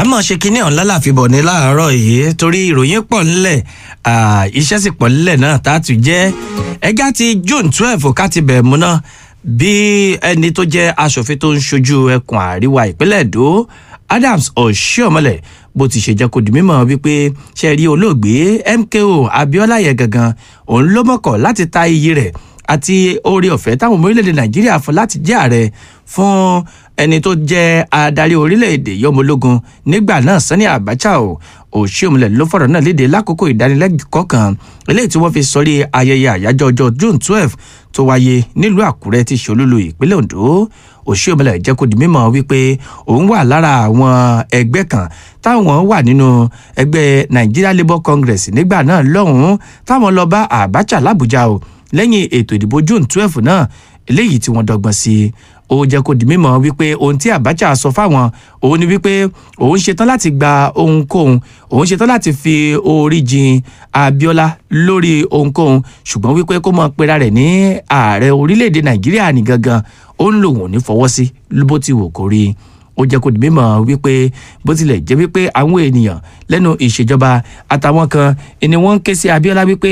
àmọ́ ṣe kinní ọ̀hún lálàfibọ̀ ní láàárọ̀ yìí torí ìròyìn pọ̀ ńlẹ̀ iṣẹ́ sì pọ̀ ńlẹ̀ náà tá a tún jẹ́ ẹgá ti june twelve ká ti bẹ̀ múná bí ẹni tó jẹ́ aṣòfin tó ń ṣojú ẹkùn àríwá ìpínlẹ̀ èdò adams oshiomhole bó ti ṣe jẹ́ kó di mímọ̀ wípé ṣe rí olóògbé mko abiola yẹn gangan òun ló mọ̀kọ̀ láti ta iyì rẹ̀ àti oore ọ̀fẹ́ táwọn ọmọ orílẹ̀-èdè nàìjíríà fún láti jẹ́ ààrẹ fún ẹni tó jẹ́ adarí orílẹ̀-èdè yọmọlógún nígbà náà sani abacha o òṣìòmùlẹ̀ ló fọ̀rọ̀ náà léde lákòókò ìdánilẹ́kọ̀ọ́ kan eléyìí tí wọ́n fi sọrí ayẹyẹ àyájọ́ ọjọ́ june twelve tó wáyé nílùú àkúrẹ́ ti ṣolúlu ìpínlẹ̀ ondo òṣìòmùlẹ̀ jẹ́ kó di mímọ́ wípé òun wà lára àwọn ẹgbẹ́ kan táwọn wà nínú ẹgbẹ́ nigeria labour congress nígbà náà lọ́hùn-ún táwọn lọ bá abacha làbújá o lẹ́yìn ètò ìdìbò june twelve náà eléyìí tí wọ́n dọ́gbọ́n sí i ó jẹ́ kó di mímọ́ wípé ohun tí abacha sọ fáwọn òun ni wípé òun ṣetán láti gba ohunkóhun òun ṣetán láti fi orí jin abiola lórí ohunkóhun ṣùgbọ́n wípé kó mọ̀ pera rẹ̀ ní ààrẹ orílẹ̀-èdè nàìjíríà ní gangan ó ń lòun ò ní fọwọ́ sí bó ti wò kó rí i ó jẹ́ kó di mímọ̀ wípé bó tilẹ̀ jẹ́ wípé àwọn ènìyàn lẹ́nu ìṣèjọba àtàwọn kan ni wọ́n ń ké sí abiola wípé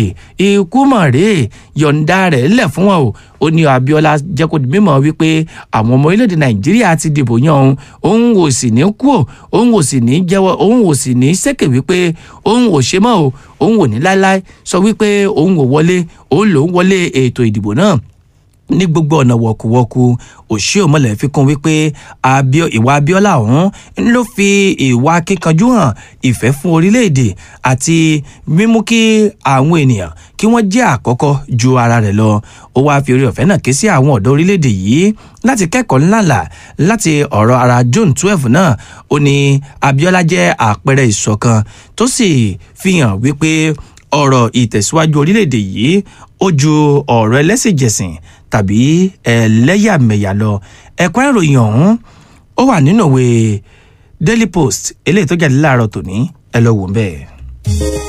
ikú mọ̀ rèé yọ̀ǹda rẹ̀ lẹ̀ fún wọn o ó ní abiola jẹ́ kó di mímọ̀ wípé àwọn ọmọ orílẹ̀-èdè nàìjíríà ti dìbò yan òun òun ò sì ní kú o òun ò sì ní jẹ́wọ́ òun ò sì ní sẹ́kẹ̀ wípé òun ò ṣe mọ́ o òun ò ní láéláé sọ wípé òun ò wọlé òun lòún wọlé ètò ìdìbò náà ní gbogbo ọ̀nà wọ̀kùwọ̀kù òṣìòmọ̀lẹ̀ fi kún wípé ìwà abiola ọ̀hún ló fi ìwà kíkanjú hàn ìfẹ́ fún orílẹ̀-èdè àti mímú kí àwọn ènìyàn kí wọ́n jẹ́ àkọ́kọ́ ju ara rẹ̀ lọ ó wáá fi orí ọ̀fẹ́ náà ké sí àwọn ọ̀dọ́ orílẹ̀-èdè yìí láti kẹ́kọ̀ọ́ ńláńlá láti ọ̀rọ̀ ara june twelve náà ó ní abiola jẹ́ àpẹẹrẹ ìṣọ̀kan tó sì fi hàn wípé ọ̀rọ̀ ìtẹ̀síwájú orílẹ̀-èdè yìí ó ju ọ̀rọ̀ ẹlẹ́sìnjẹsìn tàbí ẹlẹ́yàmẹ̀yà lọ ẹ̀kọ́ ìròyìn ọ̀hún ó wà nínú ìwé daily post eléyìí tó jáde láàárọ̀ tòní ẹ lọ wò ń bẹ́ẹ̀.